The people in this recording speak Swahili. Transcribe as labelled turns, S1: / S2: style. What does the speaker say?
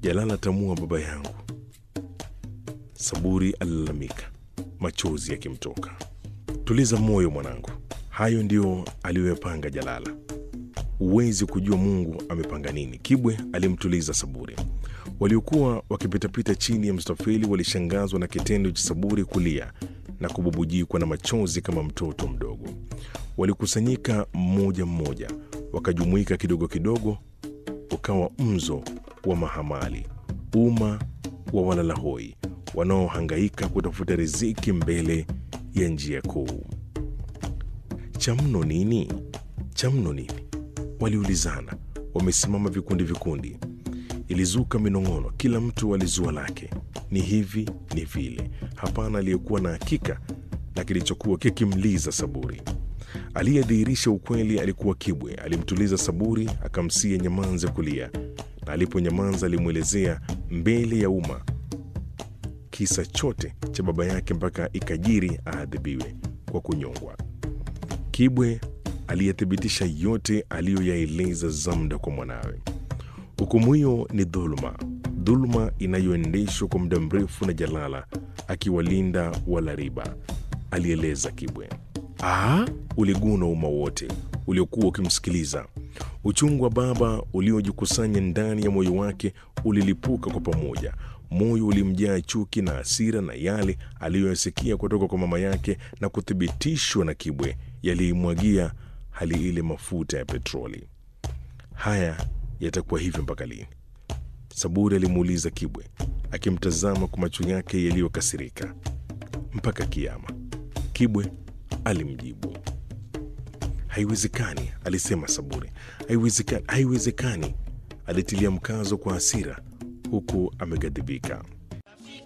S1: Jalala tamua baba yangu, Saburi alilalamika, machozi yakimtoka. Tuliza moyo mwanangu, hayo ndiyo aliyoyapanga Jalala. Huwezi kujua Mungu amepanga nini. Kibwe alimtuliza Saburi. Waliokuwa wakipitapita chini ya mstafeli walishangazwa na kitendo cha Saburi kulia na kububujikwa na machozi kama mtoto mdogo. Walikusanyika mmoja mmoja, wakajumuika kidogo kidogo, ukawa mzo wa mahamali, umma wa walalahoi wanaohangaika kutafuta riziki mbele ya njia kuu. Cha mno nini? Cha mno nini? Waliulizana, wamesimama vikundi vikundi. Ilizuka minong'ono, kila mtu alizua lake, ni hivi ni vile. Hapana aliyekuwa na hakika na kilichokuwa kikimliza Saburi. Aliyedhihirisha ukweli alikuwa Kibwe. Alimtuliza Saburi, akamsia nyamanze kulia, na aliponyamaza alimwelezea mbele ya umma kisa chote cha baba yake mpaka ikajiri aadhibiwe kwa kunyongwa. Kibwe aliyethibitisha yote aliyoyaeleza Zamda kwa mwanawe. Hukumu hiyo ni dhuluma, dhuluma inayoendeshwa kwa muda mrefu na Jalala akiwalinda Walariba, alieleza Kibwe. Aa, uliguna umma wote uliokuwa ukimsikiliza. Uchungu wa baba uliojikusanya ndani ya moyo wake ulilipuka kwa pamoja. Moyo ulimjaa chuki na hasira, na yale aliyoyasikia kutoka kwa mama yake na kuthibitishwa na Kibwe yaliimwagia hali ile mafuta ya petroli. Haya yatakuwa hivyo mpaka lini? Saburi alimuuliza Kibwe akimtazama kwa macho yake yaliyokasirika. Mpaka kiama, Kibwe alimjibu. Haiwezekani, alisema Saburi. Haiwezekani, haiwezekani, alitilia mkazo kwa hasira huku ameghadhibika.